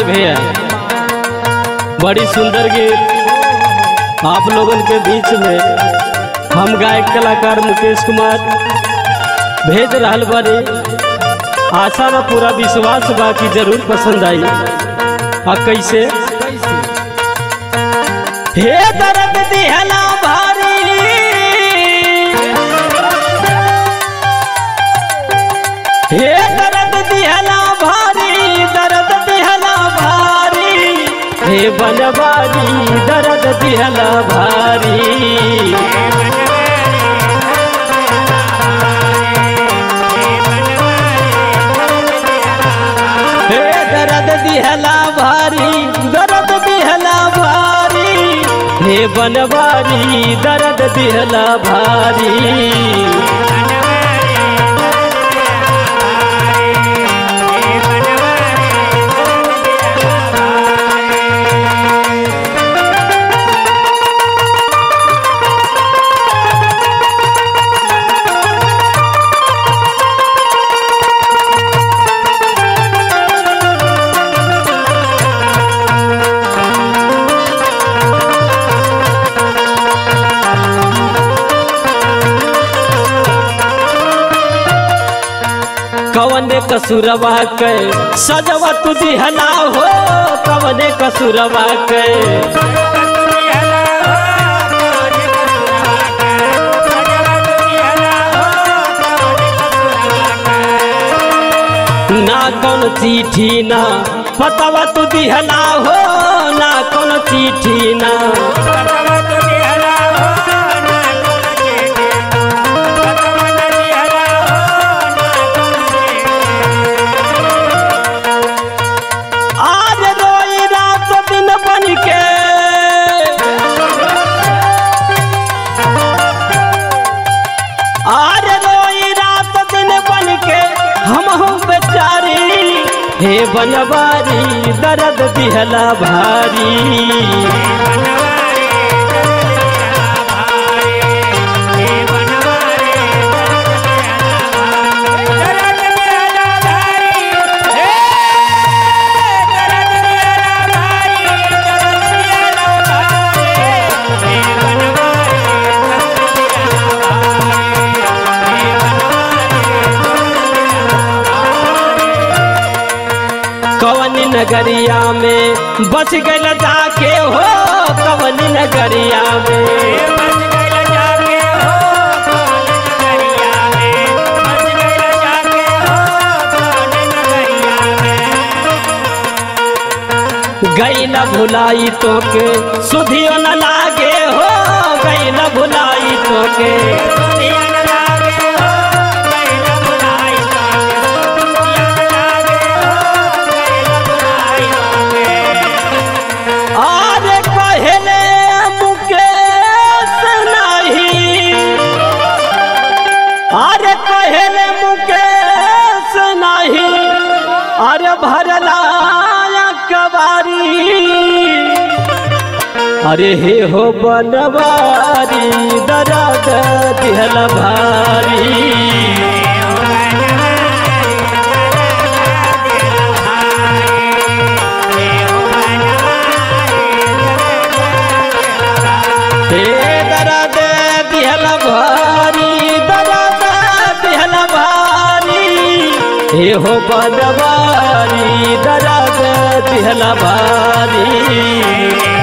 भाई भैया बड़ी सुंदर गीत आप लोगन के बीच में हम गायक कलाकार मुकेश कुमार भेज रहल बानी आशा बा पूरा विश्वास बा कि जरूर पसंद आई आ कैसे हे दर्द दिहला भारी हे दर्द दिहला भारी दर्द दिहला भारी हे बनवारी दर्द दिहला भारी हे दर्द दिहला भारी दर्द दिहला भारी हे बनवारी दर्द दिहला भारी कवने कसुरवा के सजवा तू दिहला हो कवने कसुरवा के ना कौन चिट्ठी ना पतवा तू दिहला हो ना कौन चिट्ठी ना आज रोई रात दिन बन के आज रोई रात दिन बन के हम हूँ बेचारी हे बनवारी दर्द दिहला भारी कवन नगरिया में बस गल जाके हो कवन नगरिया में गई न भुलाई तो के सुधियो न लागे हो गई न भुलाई तो के आज कहले मुकेश नहीं अरे कहले मुकेश नहीं अरे भरला कबारी अरे हे हो बनवारी दर्द दिहल भारी हे दर्द दिहल भारी दर्द दिहल भारी हे हो बनवारी दर्द दिहल भारी